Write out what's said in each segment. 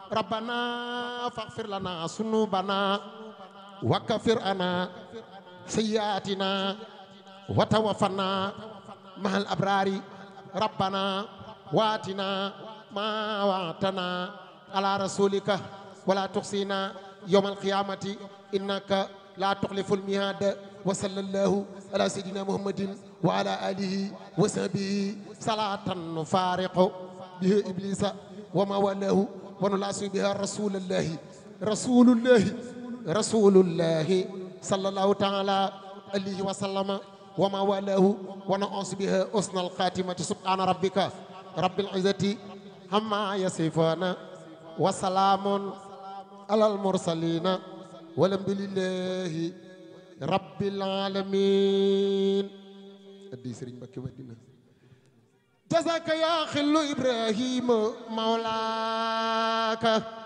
ربنا فاغفر لنا ذنوبنا وكفر عنا سيئاتنا وتوفنا مع الأبرار ربنا واتنا ما وعدتنا على رسولك ولا تخزنا يوم القيامة إنك لا تخلف الميعاد وصلى الله على سيدنا محمد وعلى آله وصحبه صلاة نفارق به إبليس وما والاه ونلاصي بها رسول الله رسول الله رسول الله صلى الله تعالى عليه وسلم وما والاه ونعوذ بها حسن الخاتمة سبحان ربك رب العزة عما يصفون وسلام على المرسلين والحمد لله رب العالمين ادي سيرن مكي مدينه جزاك يا خل ابراهيم مولاك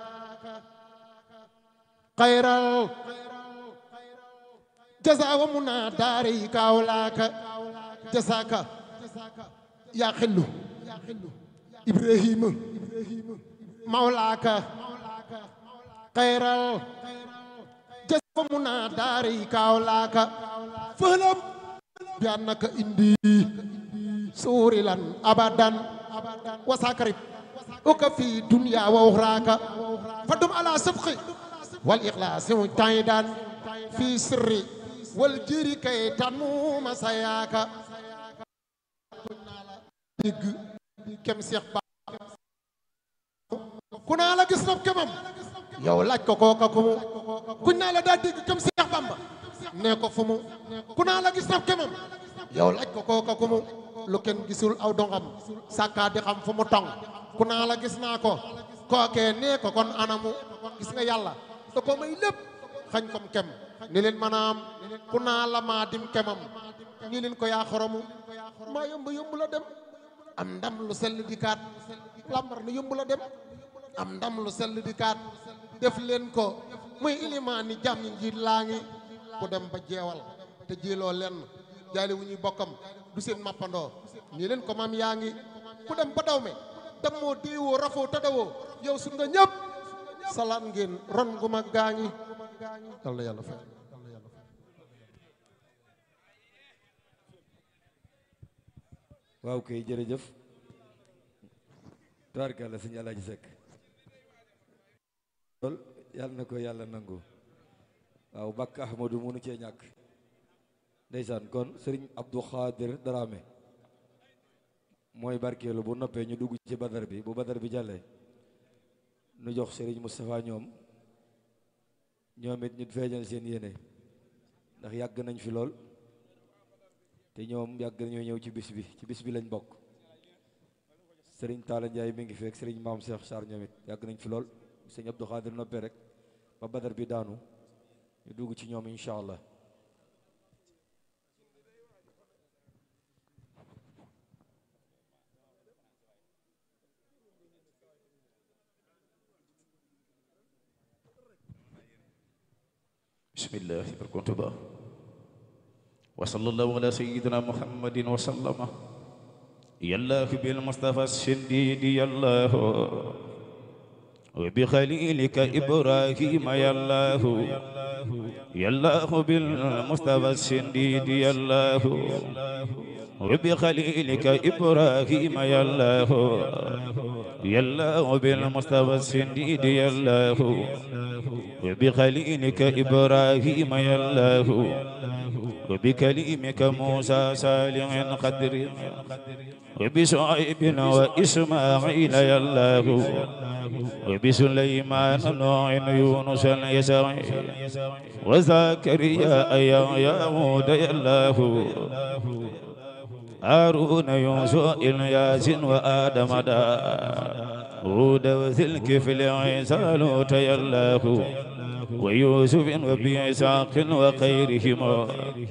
خير جزاء ومنا داريك اولاك جزاك يا خل ابراهيم مولاك خير جزاء ومنا داريك اولاك فلم بانك اندي سورلا ابدا وساكرب وكفي دنيا واخراك فدم على صدق والاخلاص مجتهدا في سر والجير كي تنمو مساياك دغ كم شيخ با كنا لا gis nopp kemam yow laaj ko kooka ku mu kuñ naa la daa dégg kam Seex Bamba nee ko fu mu ku naa la gis nopp kemam yow laaj ko kooka ku mu lu kenn gisul aw dongam sàkkaa di xam fu mu tong ku naa la gis naa ko kookee nee ko kon anamu gis nga yàlla da ko may lépp xañ kom kem ni leen maanaam ku naa la maa dim kemam ni leen ko yaa xoromu maa yomb yomb la dem am ndam lu sell di kaat lambar na yomb la dem am ndam lu sell di kaat def leen ko muy ilimaan ni jàmm njiit laa ngi ku dem ba jeewal te jéeloo lenn jaali wu ñuy bokkam du seen mappandoo nii leen ko maam yaa ngi ku dem ba daw me dem moo déewoo rafoo tadawoo yow su nga ñëpp salaat ngeen ron gu mag gaa ngi yal na yàlla fay waaw kay jërëjëf tubaarkàlla sëñ Alaaji Sekk lool yàlla na ko yàlla nangu waaw bakk ahmadu munu cee ñàkk ndeysaan kon sëriñ Abdou Khadir Dramé mooy barkeelu bu noppee ñu dugg ci badar bi bu badar bi jàllee nu jox sëriñ Moustapha ñoom ñoom it ñu feeñal seen yéene ndax yàgg nañ fi lool te ñoom yàgg nañoo ñëw ci bis bi ci bis bi lañ bokk sëriñ Talla Ndiaye mi ngi fekk sëriñ Maam Cheikh Sarr ñoom it yàgg nañ fi lool sëriñ Abdou Khadir noppee rek ba badar bi daanu ñu dugg ci ñoom incha allah بسم الله بركوتبا وصلى الله على سيدنا محمد وسلم يا الله بالمصطفى الشديد يا الله وبخليلك إبراهيم يا الله يا الله بالمصطفى الشديد يا الله وبخليلك إبراهيم يا الله يا الله بالمصطفى الشديد يا الله وبخليلك إبراهيم يا الله وبكليمك موسى صالح قدر وبشعيب وإسماعيل يا الله وبسليمان نوح يونس اليسع وزكريا يا يهود يا الله هارون يوسف إلياس وآدم داود وذي الكفل عيسى لوط يا الله ويوسف وبإسحاق وخيرهما